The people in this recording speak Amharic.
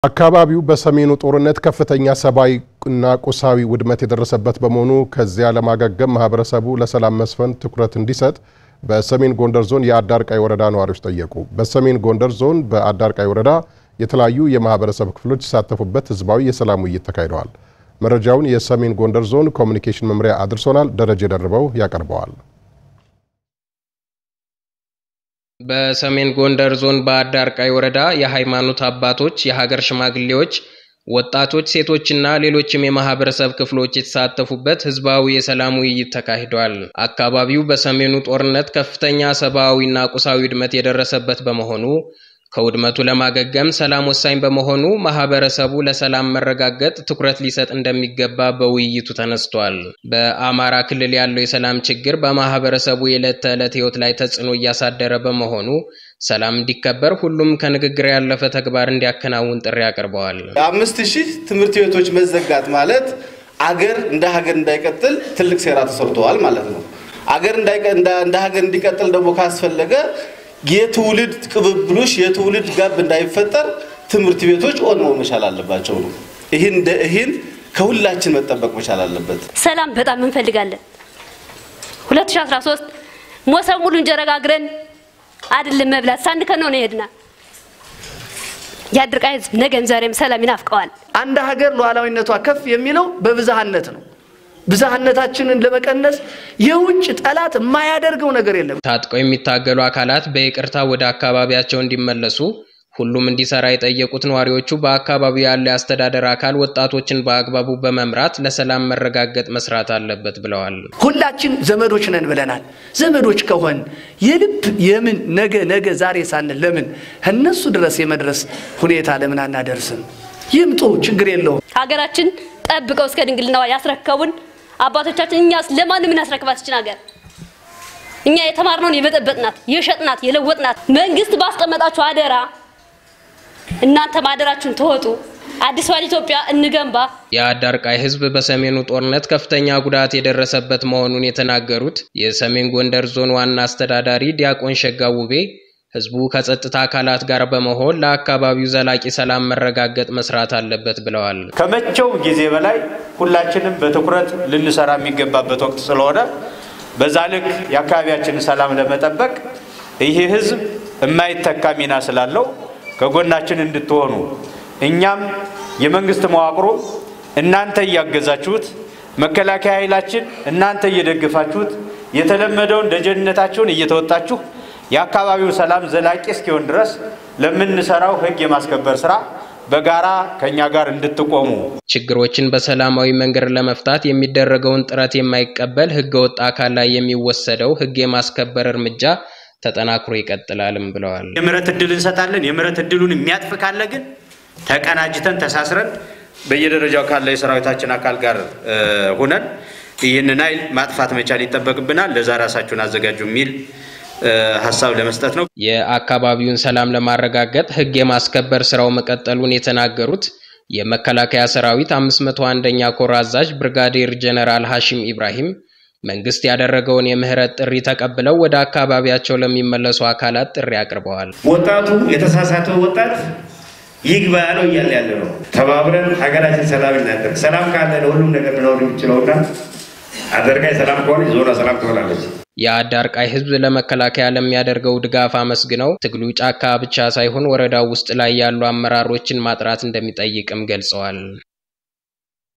አካባቢው በሰሜኑ ጦርነት ከፍተኛ ሰብአዊ እና ቁሳዊ ውድመት የደረሰበት በመሆኑ ከዚያ ለማገገም ማህበረሰቡ ለሰላም መስፈን ትኩረት እንዲሰጥ በሰሜን ጎንደር ዞን የአዳርቃይ ወረዳ ነዋሪዎች ጠየቁ። በሰሜን ጎንደር ዞን በአዳርቃይ ወረዳ የተለያዩ የማህበረሰብ ክፍሎች የተሳተፉበት ህዝባዊ የሰላም ውይይት ተካሂደዋል። መረጃውን የሰሜን ጎንደር ዞን ኮሚኒኬሽን መምሪያ አድርሶናል። ደረጀ ደርበው ያቀርበዋል። በሰሜን ጎንደር ዞን በአዳርቃይ ወረዳ የሃይማኖት አባቶች፣ የሀገር ሽማግሌዎች፣ ወጣቶች፣ ሴቶችና ሌሎችም የማህበረሰብ ክፍሎች የተሳተፉበት ህዝባዊ የሰላም ውይይት ተካሂዷል። አካባቢው በሰሜኑ ጦርነት ከፍተኛ ሰብአዊና ቁሳዊ ውድመት የደረሰበት በመሆኑ ከውድመቱ ለማገገም ሰላም ወሳኝ በመሆኑ ማህበረሰቡ ለሰላም መረጋገጥ ትኩረት ሊሰጥ እንደሚገባ በውይይቱ ተነስቷል። በአማራ ክልል ያለው የሰላም ችግር በማህበረሰቡ የዕለት ተዕለት ህይወት ላይ ተጽዕኖ እያሳደረ በመሆኑ ሰላም እንዲከበር ሁሉም ከንግግር ያለፈ ተግባር እንዲያከናውን ጥሪ አቅርበዋል። አምስት ሺህ ትምህርት ቤቶች መዘጋት ማለት አገር እንደ ሀገር እንዳይቀጥል ትልቅ ሴራ ተሰርተዋል ማለት ነው። አገር እንደ ሀገር እንዲቀጥል ደግሞ ካስፈለገ የትውልድ ቅብብሎሽ የትውልድ ጋብ እንዳይፈጠር ትምህርት ቤቶች ኦን መሆን መቻል አለባቸው ነው። ይህን ይህን ከሁላችን መጠበቅ መቻል አለበት። ሰላም በጣም እንፈልጋለን። 2013 ሞሰብ ሙሉ እንጀራ ጋግረን አይደለም መብላት ሳንከን ነው የሄድና የአድርቃይ ህዝብ ነገም ዛሬም ሰላም ይናፍቀዋል። አንድ ሀገር ሉዓላዊነቷ ከፍ የሚለው በብዝሃነት ነው። ብዝሃነታችንን ለመቀነስ የውጭ ጠላት የማያደርገው ነገር የለም። ታጥቀው የሚታገሉ አካላት በይቅርታ ወደ አካባቢያቸው እንዲመለሱ ሁሉም እንዲሰራ የጠየቁት ነዋሪዎቹ በአካባቢው ያለ የአስተዳደር አካል ወጣቶችን በአግባቡ በመምራት ለሰላም መረጋገጥ መስራት አለበት ብለዋል። ሁላችን ዘመዶች ነን ብለናል። ዘመዶች ከሆን የልብ የምን ነገ ነገ ዛሬ ሳንል ለምን እነሱ ድረስ የመድረስ ሁኔታ ለምን አናደርስም? ይምጡ፣ ችግር የለውም። ሀገራችን ጠብቀው እስከ ድንግልናዋ ያስረከቡን አባቶቻችን እኛስ ለማን የምናስረክባት ይችን ሀገር? እኛ የተማርነውን የበጠበጥናት፣ የሸጥናት፣ የለወጥናት መንግስት ባስቀመጣችሁ አደራ እናንተ ማደራችሁን ተወጡ። አዲስዋን ኢትዮጵያ እንገንባ። የአዳርቃይ ህዝብ በሰሜኑ ጦርነት ከፍተኛ ጉዳት የደረሰበት መሆኑን የተናገሩት የሰሜን ጎንደር ዞን ዋና አስተዳዳሪ ዲያቆን ሸጋ ውቤ ህዝቡ ከጸጥታ አካላት ጋር በመሆን ለአካባቢው ዘላቂ ሰላም መረጋገጥ መስራት አለበት ብለዋል። ከመቼው ጊዜ በላይ ሁላችንም በትኩረት ልንሰራ የሚገባበት ወቅት ስለሆነ በዛ ልክ የአካባቢያችንን ሰላም ለመጠበቅ ይህ ህዝብ የማይተካ ሚና ስላለው ከጎናችን እንድትሆኑ እኛም የመንግስት መዋቅሮ እናንተ እያገዛችሁት፣ መከላከያ ኃይላችን እናንተ እየደገፋችሁት፣ የተለመደውን ደጀንነታችሁን እየተወጣችሁ የአካባቢው ሰላም ዘላቂ እስኪሆን ድረስ ለምንሰራው ህግ የማስከበር ስራ በጋራ ከኛ ጋር እንድትቆሙ ችግሮችን በሰላማዊ መንገድ ለመፍታት የሚደረገውን ጥረት የማይቀበል ህገወጥ አካል ላይ የሚወሰደው ህግ የማስከበር እርምጃ ተጠናክሮ ይቀጥላልም ብለዋል። የምህረት እድል እንሰጣለን። የምህረት እድሉን የሚያጥፍ ካለ ግን ተቀናጅተን ተሳስረን በየደረጃው ካለ የሰራዊታችን አካል ጋር ሁነን ይህንን ኃይል ማጥፋት መቻል ይጠበቅብናል። ለዛ ራሳችሁን አዘጋጁ የሚል ሀሳብ ለመስጠት ነው። የአካባቢውን ሰላም ለማረጋገጥ ህግ የማስከበር ስራው መቀጠሉን የተናገሩት የመከላከያ ሰራዊት 501ኛ ኮር አዛዥ ብርጋዴር ጀነራል ሐሺም ኢብራሂም መንግስት ያደረገውን የምህረት ጥሪ ተቀብለው ወደ አካባቢያቸው ለሚመለሱ አካላት ጥሪ አቅርበዋል። ወጣቱ የተሳሳተው ወጣት ይግባ ነው እያለ ያለ ነው። ተባብረን ሀገራችን ሰላም እናደርግ። ሰላም ካለ ለሁሉም ነገር መኖር የሚችለውና አዳርቃይ ሰላም ከሆነ ዞኗ ሰላም ትሆናለች። የአዳርቃይ ህዝብ ለመከላከያ ለሚያደርገው ድጋፍ አመስግነው ትግሉ ጫካ ብቻ ሳይሆን ወረዳው ውስጥ ላይ ያሉ አመራሮችን ማጥራት እንደሚጠይቅም ገልጸዋል።